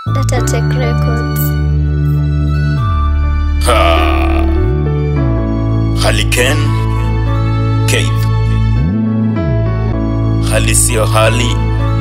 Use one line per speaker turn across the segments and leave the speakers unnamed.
Data Tech Records.
Ha. Haliken Keith hali sio hali,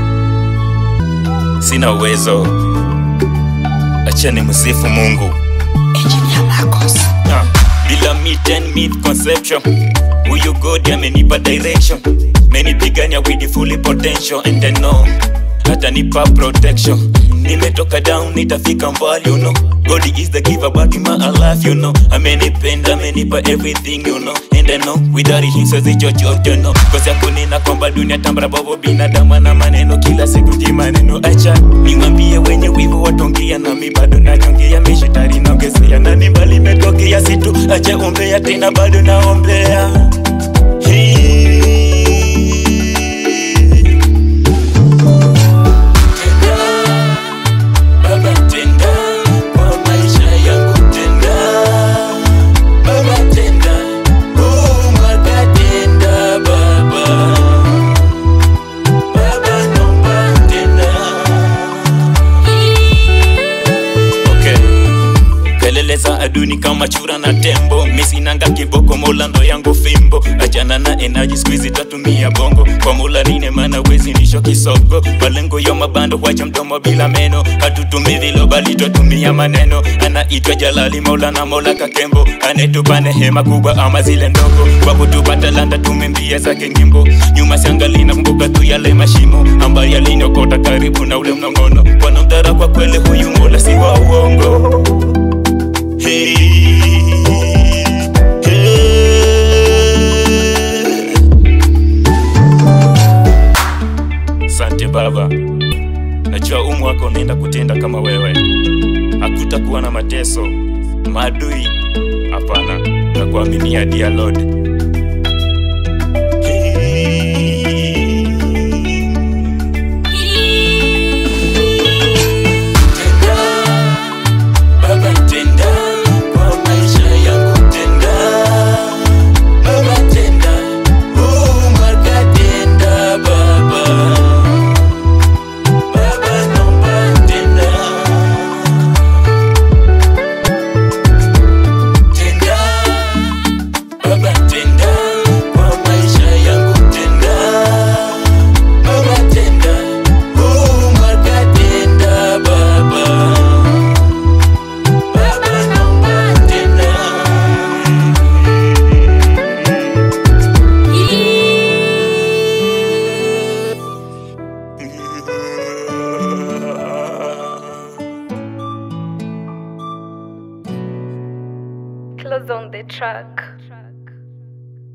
sina uwezo, acha ni msifu Mungu.
Engineer Marcos.
Ah, bila meet and meet conception huyu god amenipa direction menipigania with the fully potential and I know atanipa protection nimetoka down nitafika mbali you know god is the giver but in my life you know amenipenda amenipa everything you know and I know without him siwezi chochote no kosi yangu nina kwamba dunia tambara bobo binadamu na maneno kila siku ji maneno acha niwambie wenye wivu watongia nami bado nachongia mishitari naongezea na ni mbali imetokea situ acha ombea tena bado naombea Baba tenda kwa maisha yangu tenda Baba tenda oh mwaka tenda baba Baba nomba tenda Okay kelele za aduni kama chura na tembo misinanga kiboko mola ndo yangu fimbo achana na enaji skuizi tatumia bongo kwa mula nine mana wezi nisho kisogo malengo yo mabando wacha mdomo bila meno hatutumi vilo bali twatumia maneno anaitwa jalali mola na mola kakembo anetupa hema kubwa ama zile ndogo kwa kutupa talanta tumembia zake nyimbo nyuma siangalina kumbuka tu yale mashimo ambayo yalinyokota karibu na ule mnongono wanamdhara kwa kweli huyu mola si wa uongo Hey, hey. Sante Baba, najua umu wako unaenda kutenda kama wewe, hakutakuwa na mateso, maadui, hapana, na kuaminia dear Lord. Hey. Tenda, Baba tenda kwa maisha yangu tenda Baba tenda oh mwaka tenda Baba Baba naomba tenda Tenda Baba tenda kwa maisha yangu tenda Baba tenda oh mwaka tenda Baba Baba naomba tena.
Close on the track.